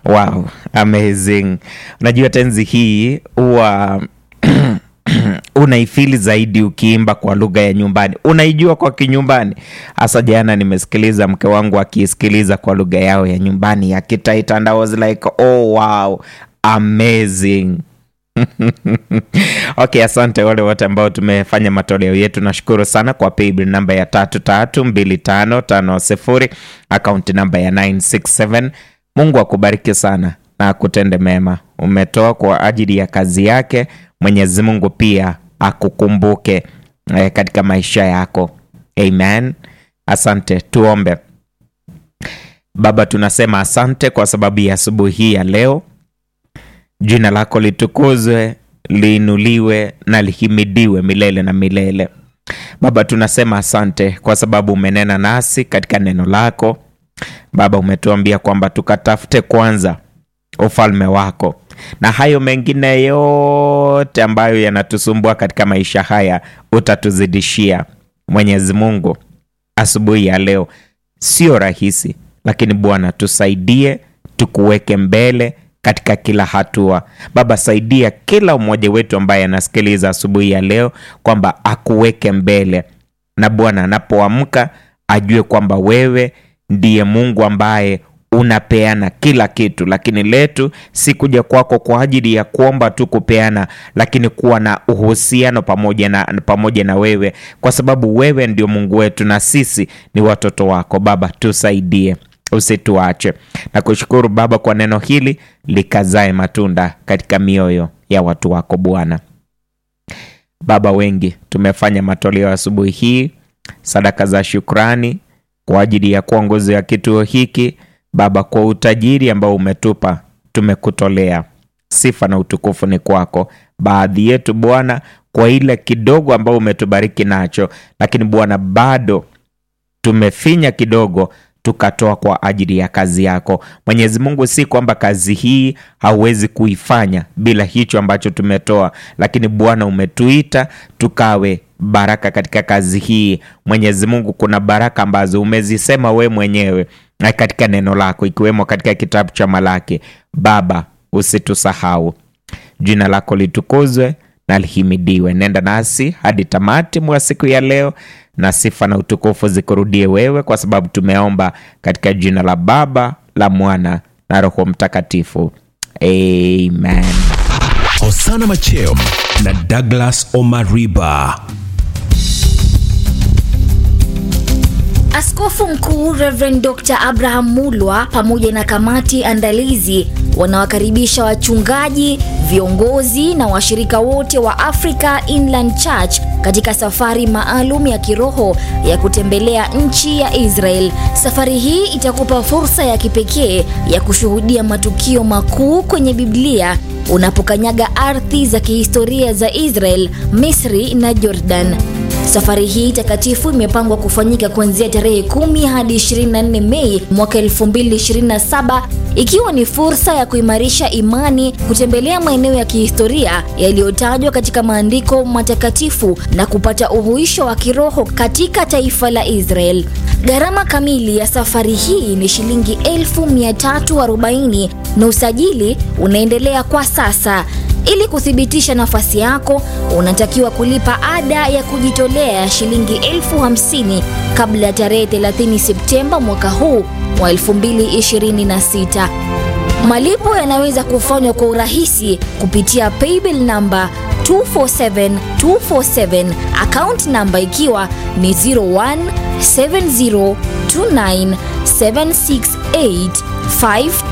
Wow, amazing. Unajua tenzi hii huwa unaifili zaidi ukiimba kwa lugha ya nyumbani, unaijua kwa kinyumbani. Hasa jana nimesikiliza mke wangu akiisikiliza kwa lugha yao ya nyumbani ya Kitaita, and I was like oh wow amazing. Okay, asante wale wote ambao tumefanya matoleo yetu, nashukuru sana kwa paybill namba ya tatu tatu mbili tano tano sifuri akaunti namba ya 967 Mungu akubariki sana na akutende mema. Umetoa kwa ajili ya kazi yake. Mwenyezi Mungu pia akukumbuke eh, katika maisha yako. Amen. Asante. Tuombe. Baba, tunasema asante kwa sababu ya asubuhi hii ya leo. Jina lako litukuzwe, liinuliwe na lihimidiwe milele na milele. Baba, tunasema asante kwa sababu umenena nasi katika neno lako. Baba, umetuambia kwamba tukatafute kwanza ufalme wako na hayo mengine yote ambayo yanatusumbua katika maisha haya utatuzidishia. Mwenyezi Mungu, asubuhi ya leo sio rahisi, lakini Bwana tusaidie, tukuweke mbele katika kila hatua. Baba, saidia kila mmoja wetu ambaye anasikiliza asubuhi ya leo kwamba akuweke mbele, na Bwana anapoamka ajue kwamba wewe ndiye Mungu ambaye unapeana kila kitu, lakini letu si kuja kwako kwa ajili ya kuomba tu kupeana, lakini kuwa na uhusiano pamoja na, pamoja na wewe, kwa sababu wewe ndio Mungu wetu na sisi ni watoto wako. Baba, tusaidie, usituache. Na kushukuru Baba kwa neno hili likazae matunda katika mioyo ya watu wako Bwana. Baba, wengi tumefanya matoleo asubuhi hii, sadaka za shukrani kwa ajili ya kuwa nguzo ya kituo hiki Baba, kwa utajiri ambao umetupa tumekutolea sifa na utukufu ni kwako. Baadhi yetu Bwana, kwa ile kidogo ambao umetubariki nacho, lakini Bwana bado tumefinya kidogo tukatoa kwa ajili ya kazi yako Mwenyezi Mungu. Si kwamba kazi hii hauwezi kuifanya bila hicho ambacho tumetoa, lakini Bwana umetuita tukawe baraka katika kazi hii. Mwenyezi Mungu, kuna baraka ambazo umezisema we mwenyewe na katika neno lako, ikiwemo katika kitabu cha Malaki. Baba, usitusahau. Jina lako litukuzwe na lihimidiwe. Nenda nasi hadi tamati mwa siku ya leo, na sifa na utukufu zikurudie wewe, kwa sababu tumeomba katika jina la Baba, la Mwana na Roho Mtakatifu, amen. Hosana Macheo na Douglas Omariba. Askofu Mkuu Reverend Dr. Abraham Mulwa pamoja na kamati andalizi wanawakaribisha wachungaji, viongozi na washirika wote wa Africa Inland Church katika safari maalum ya kiroho ya kutembelea nchi ya Israel. Safari hii itakupa fursa ya kipekee ya kushuhudia matukio makuu kwenye Biblia unapokanyaga ardhi za kihistoria za Israel, Misri na Jordan. Safari hii takatifu imepangwa kufanyika kuanzia tarehe 10 hadi 24 Mei mwaka 2027 ikiwa ni fursa ya kuimarisha imani, kutembelea maeneo ya kihistoria yaliyotajwa katika maandiko matakatifu na kupata uhuisho wa kiroho katika taifa la Israel. Gharama kamili ya safari hii ni shilingi 1340 na usajili unaendelea kwa sasa. Ili kuthibitisha nafasi yako, unatakiwa kulipa ada ya kujitolea ya shilingi elfu hamsini kabla ya tarehe 30 Septemba mwaka huu wa 2026. Malipo yanaweza kufanywa kwa urahisi kupitia paybill namba 247247 account namba ikiwa ni 0170297685